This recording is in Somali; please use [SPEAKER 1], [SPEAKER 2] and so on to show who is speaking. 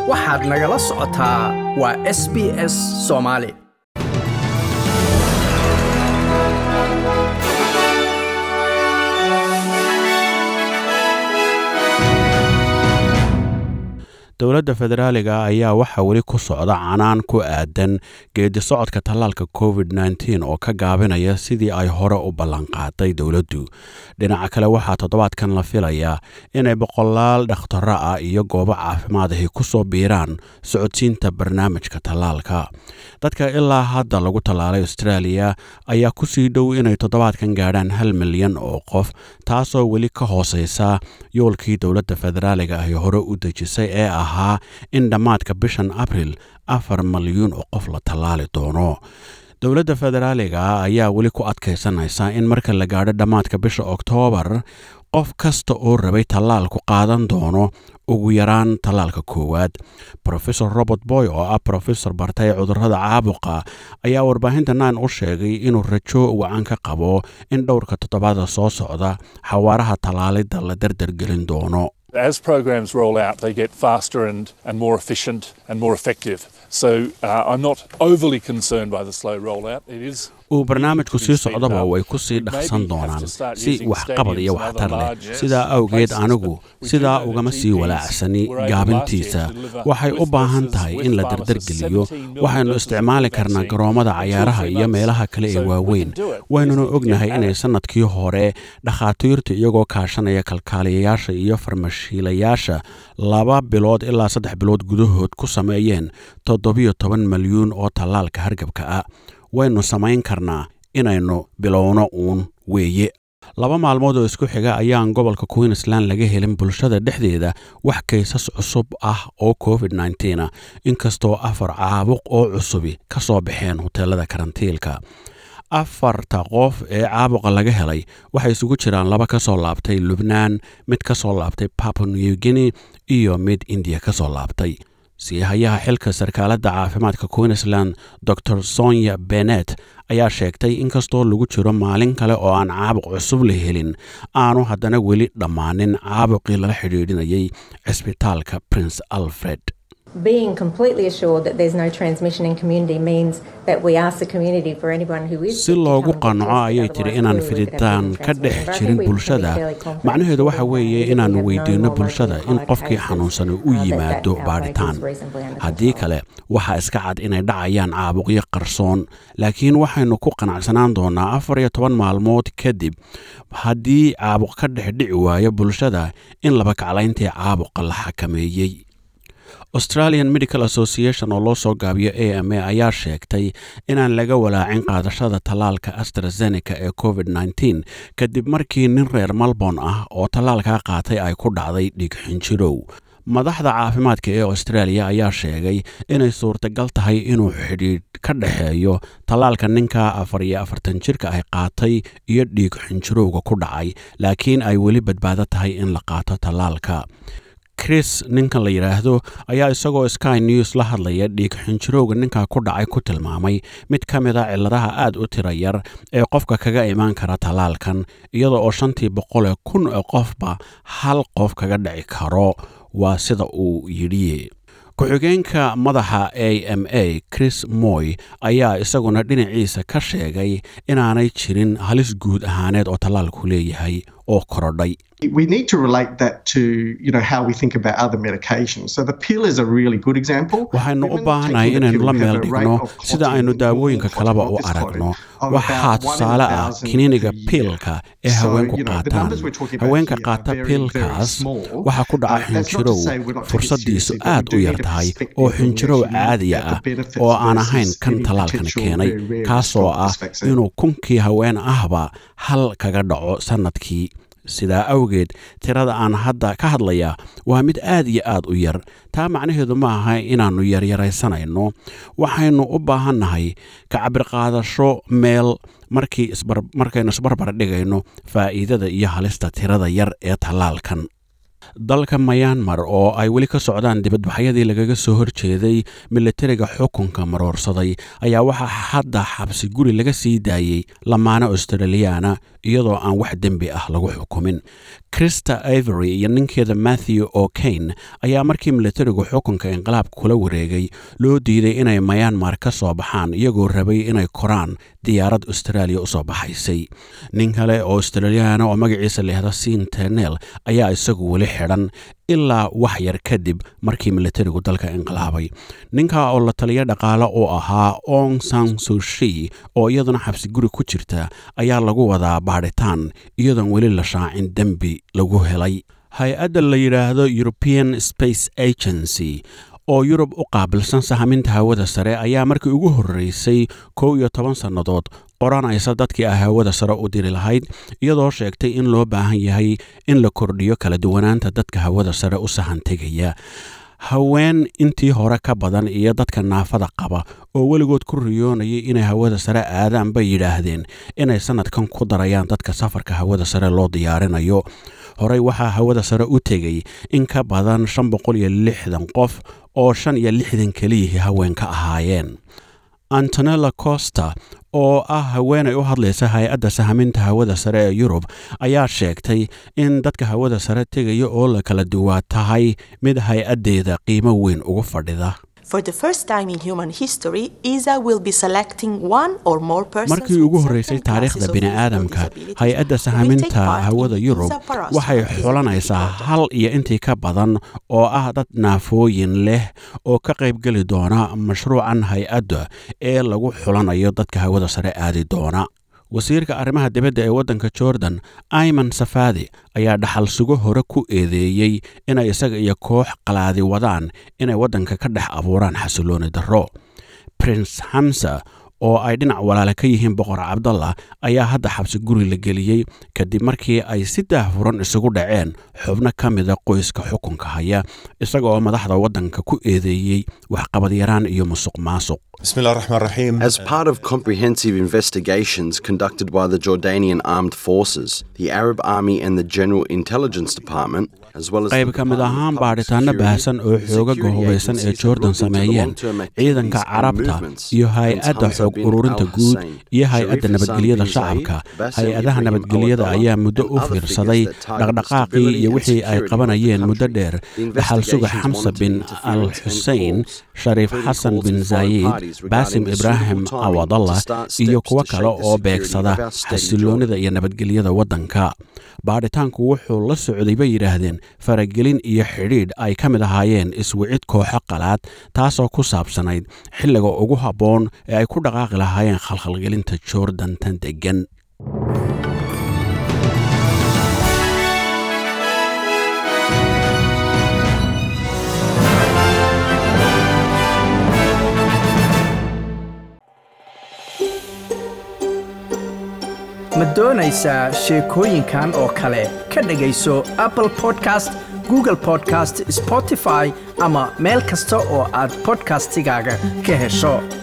[SPEAKER 1] waxaad nagala socotaa waa s b s soomaali
[SPEAKER 2] dowladda federaaliga ayaa waxaa weli ku socda canaan ku aadan geedi socodka tallaalka covid nteen oo ka gaabinaya sidii ay hore u ballanqaaday dowladdu dhinaca kale waxaa toddobaadkan la filayaa inay boqolaal dhakhtaro ah iyo goobo caafimaadahi ku soo biiraan socodsiinta barnaamijka tallaalka dadka ilaa hadda lagu tallaalay australia ayaa kusii dhow inay toddobaadkan gaadhaan hal milyan oo qof taasoo weli ka hooseysa yoolkii dowladda federaaliga ahi hore u dejisay ee ahaa in dhammaadka bishan abril afar malyuun oo qof la tallaali doono dowladda federaaliga ayaa weli ku adkaysanaysa in marka la gaadho dhammaadka bisha oktoobar qof kasta oo rabay tallaalku qaadan doono ugu yaraan tallaalka koowaad rofesor robert boy oo ah rofesor bartay cudurrada caabuqa ayaa warbaahinta naan u sheegay inuu rajo wacan ka qabo in dhowrka toddobaada soo socda xawaaraha tallaalidda la dardargelin doono
[SPEAKER 3] As programs roll out, they get faster and, and more efficient and more effective. So uh, I'm not overly concerned by the slow rollout. It is
[SPEAKER 2] uu barnaamijku sii socdaba way ku sii dhaqsan doonaan si waxqabad iyo waxtar leh sidaa awgeed anigu sidaa ugama sii walaacsani gaabintiisa waxay u baahan tahay in la dardargeliyo waxaynu isticmaali karnaa garoommada cayaaraha iyo meelaha kale ee waaweyn waynuna ognahay inay sannadkii hore dhakhaatiirtu iyagoo kaashanaya kalkaaliyayaasha iyo farmashiilayaasha laba bilood ilaa saddex bilood gudahood ku sameeyeen toddobiyo toban malyuun oo tallaalka hargabka ah waynu samayn karnaa inaynu bilowno uun weeye laba maalmood oo isku xiga ayaan gobolka queensland laga helin bulshada dhexdeeda wax kaysas cusub ah oo covid nteen ah inkastoo afar caabuq oo cusubi ka soo baxeen hoteelada karantiilka afarta qof ee caabuqa laga helay waxay isugu jiraan laba ka soo laabtay lubnaan mid ka soo laabtay papa new guinea iyo mid indiya ka soo laabtay siihayaha xilka sarkaaladda caafimaadka queensland dor sonya benet ayaa sheegtay inkastoo lagu jiro maalin kale oo aan caabuq cusub la helin aanu haddana weli dhammaanin caabuqii lala xidhiidhinayay cisbitaalka prince alfred
[SPEAKER 4] being completely assured that there's no transmission in community means that we ask the community for anyone who is
[SPEAKER 2] si loogu qanco ayay tiri inaan fiditaan ka dhex jirin bulshada macnaheedu waxa weeye inaannu weydiinno bulshada in qofkii xanuunsana u yimaado baadhitaan haddii kale waxaa iska cad inay dhacayaan caabuqyo qarsoon laakiin waxaynu ku qanacsanaan doonaa afar iyo toban maalmood kadib haddii caabuq ka dhex dhici waayo bulshada in laba kaclayntii caabuqa la xakameeyey australian medical association oo loo soo gaabiyo a m a ayaa sheegtay inaan laga walaacin qaadashada tallaalka astrazeneca ee covid nteen kadib markii nin reer malborne ah oo tallaalkaa qaatay ay ku dhacday dhiig xinjirow madaxda caafimaadka ee australia ayaa sheegay inay suurtagal tahay inuu xidhiidh ka dhexeeyo tallaalka ninka afar iyo afartan jirka ay qaatay iyo dhiig xinjirowga ku dhacay laakiin ay weli badbaado tahay in la qaato tallaalka chris ninkan la yidhaahdo ayaa isagoo sky news la hadlaya dhiig xinjirowga ninkaa ku dhacay ku tilmaamay mid ka mid a cilladaha aad u tira yar ee qofka kaga imaan kara tallaalkan iyada oo shantii boqolee kun oo qofba hal qof kaga dhici karo waa sida uu yidhi ku-xigeenka madaxa a m a chris moy ayaa isaguna dhinaciisa ka sheegay inaanay jirin halis guud ahaaneed oo tallaalku leeyahay oo korodhay
[SPEAKER 5] we need to relate that to you know how we think about other medications. So the pill is a really good example.
[SPEAKER 2] waxaynu u baahannahay inaynu la meel dhigno sida aynu daawooyinka kaleba u aragno waxaa tusaale ah kiniiniga piilka ee haweenku qaataan haweenka qaata piilkaas waxaa ku dhaca xinjirow fursaddiisu aad u yar tahay oo xinjirow caadiya ah oo aan ahayn kan tallaalkan keenay kaasoo ah inuu kunkii haween ahba hal kaga dhaco sannadkii sidaa awgeed tirada aan hadda ka hadlaya waa mid aad iyo aad u yar taa macnaheedu ma aha inaannu yaryaraysanayno waxaynu u baahannahay kacabirqaadasho meel markaynu isbarbar dhigayno faa'iidada iyo halista tirada yar ee tallaalkan dalka mayanmar oo ay weli ka socdaan dibadbaxyadii lagaga soo horjeeday milatariga xukunka maroorsaday ayaa waxaa hadda xabsi guri laga sii daayey lamaane australiyaana iyadoo aan wax dembi ah lagu xukumin krista ivory iyo ninkeeda matthew o'kane ayaa markii militarigu xukunka inqilaabka kula wareegay loo diiday inay mayanmar ka soo baxaan iyagoo rabay inay koraan diyaarad austraaliya usoo baxaysay nin kale oo australiyaana oo magaciisa leehda sin ternel ayaa isagu weli xidhan ilaa wax yar kadib markii militarigu dalka inqilaabay ninka oo la taliya dhaqaale uu ahaa ong san sushi oo iyaduna xabsi guri ku jirta ayaa lagu wadaa baadhitaan iyadoon weli la shaacin dembi lagu helay hay-adda la yidhaahdo european space agency oo yurub u qaabilsan sahaminta hawada sare ayaa markii ugu horreysay kow iyo toban sannadood qoranaysa dadkii ah hawada sare u diri lahayd iyadoo sheegtay in loo baahan yahay in la kordhiyo kala duwanaanta dadka hawada sare u sahan tegaya haween intii hore ka badan iyo dadka naafada qaba oo weligood ku riyoonayay inay hawada sare aadaan bay yidhaahdeen inay sannadkan ku darayaan dadka safarka hawada sare loo diyaarinayo horey waxaa hawada sare u tegay in ka badan shan boqol iyo lixdan qof oo shan iyo lixdan keliyihii haween ka ahaayeen antonella costa oo ah haweenay u hadlaysa hay-adda sahaminta hawada sare ee yurub ayaa sheegtay in dadka hawada sare tegaya oo la kala duwaa tahay mid hay-addeeda qiimo weyn ugu fadhida
[SPEAKER 6] For the first time in human history, ESA will be selecting one or more persons
[SPEAKER 2] markii ugu horreysay taariikhda bini'aadamka hay-adda sahaminta hawada yurub waxay xulanaysaa hal iyo intii ka badan oo ah dad naafooyin leh oo ka qaybgeli doona mashruucan hay-adda ee lagu xulanayo dadka hawada sare aadi doona wasiirka arrimaha dibadda ee waddanka jordan ayman safadi ayaa dhaxal sugo hore ku eedeeyey inay isaga iyo koox qalaadi wadaan inay waddanka ka dhex abuuraan xasilooni darro prince hamsa oo ay dhinac walaale ka yihiin boqor cabdallah ayaa hadda xabsi guri la geliyey kadib markii ay si daahfuran isugu dhaceen xubno ka mida qoyska xukunka haya isaga oo madaxda waddanka ku eedeeyey waxqabadyaraan iyo musuq maasuq
[SPEAKER 7] بسم الله الرحمن الرحيم
[SPEAKER 8] As part of comprehensive investigations conducted by the Jordanian Armed Forces, the Arab Army and the General Intelligence Department, as well as
[SPEAKER 2] qayb ka mid ahaan baadhitaano baahsan oo xoogaga hubaysan ee jordan sameeyeen ciidanka carabta iyo hay-adda xoog ururinta guud iyo hay-adda nabadgelyada shacabka hay-adaha nabadgelyada ayaa muddo u fiirsaday dhaqdhaqaaqii iyo wixii ay qabanayeen muddo dheer dhaxal suga xamsa bin al xusein shariif xasan bin zaayid baasim ibraahim awadallah iyo kuwo kale oo beegsada xasiloonida iyo nabadgelyada waddanka baadhitaanku wuxuu la socday bay yidhaahdeen faragelin iyo xidhiidh ay ka mid ahaayeen iswicid kooxo qalaad taasoo ku saabsanayd xilliga ugu habboon ee ay ku dhaqaaqi lahaayeen khalkhalgelinta jordan tan deggan
[SPEAKER 1] ma doonaysaa sheekooyinkan oo kale ka dhegayso apple podcast google podcast spotify ama meel kasta oo aad podcastigaaga ka hesho